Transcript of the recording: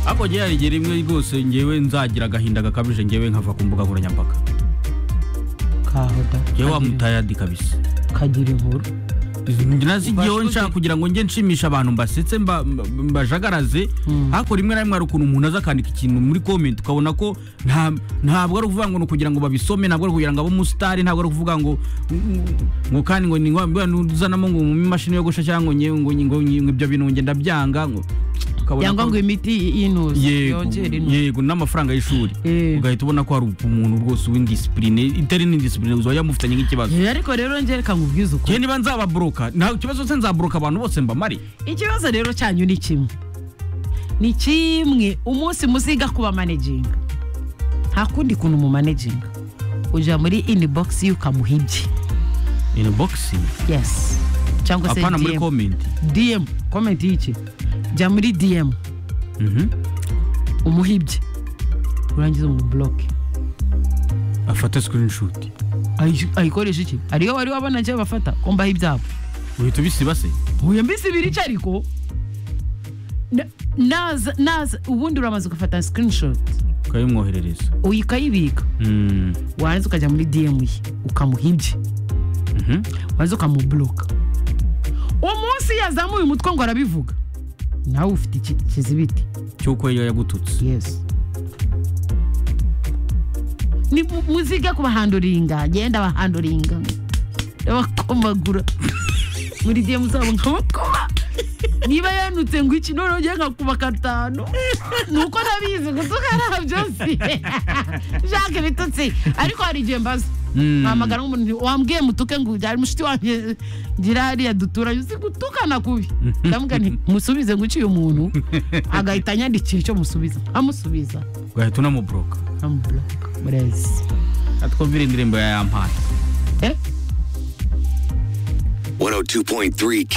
ahubwo njyewe rimwe rwose ngewe nzagira agahinda gakabije ngewe nkava ku mbuga nkoranyambaga kahoda ngewe kagira- wamutayadi kabisa kagira inkuru nazigiyeho nshaka kugira ngo njye nshimisha abantu mbasetse mba- mba- mbajagaraze ariko rimwe na rimwe hari ukuntu umuntu aza akandika ikintu muri comment ukabona ko nta- ntabwo ari ukuvuga ngo ni ukugira ngo babisome ntabwo ari kugira ngo abe umusitari ntabwo ari ukuvuga ngo ngo kandi ngo ni ngo nuzanamo ngo mu imashini yogosha cyangwa ngo nyewe ngo ngo ngo ibyo bintu ngo ngenda byanga ngo ukabona cyangwa ko- ngo imiti inuza yego yongera inuza yego n'amafaranga y'ishuri Eh. ugahita ubona ko hari umuntu rwose w'indisipurine itari n'indisipurine uzajya mufitanye nk'ikibazo Eh, ariko rero njye reka nkubwize ukuri njye niba nzababoroka nta kibazo se nzaboroka abantu bose mbamare ikibazo rero cyanyu ni kimwe ni kimwe umunsi muziga kuba manejinga nta kundi kuntu mu manejinga ujya muri inibogisi ye ukamuha ibye inbox yesi cyangwa se apana muri diyemu comment diyemu komenti y'iki jya muri diyemu Mhm. umuha ibye urangiza umuboloke afata screenshot Ayi- ayikoresha iki ariyo wari wabona njye bafata ko mbaho ibyabo uhita ubisiba se uyu mbisi ibiri iki ariko Na- naza naza ubundi uramaze ugafata sikirinishoti ukabimwoherereza ukayibika Mm. warangiza ukajya muri diyemu ye ukamuha ibye Mhm. warangiza ukamuburoka uwo munsi yazamuye umutwe ngo arabivuga nawe ufite iki- ikizibiti cy'uko iyo yagututse yesu ni mu- muzige kubahanduringa genda bahanduringa abakomagura muri diyemu zabo nkabakuba niba yanutse ngo iki none ugiye nkakuba gatanu ni uko nabizi gutuka ntabyo si shaka ibitutsi ariko hari igihe mbaza Mm. mpamagara nk'umuntu nti, wambwiye mutuke ngo ujyane mushiti wanjye ngira hariya duturanye uzi gutukana kubi ndamubwira nti musubize ngo uciye umuntu agahita anyandikira icyo musubiza amusubiza ugahita unamuboroka amuburoka murezi atwumvira indirimbo ya yampana eh 102.3 K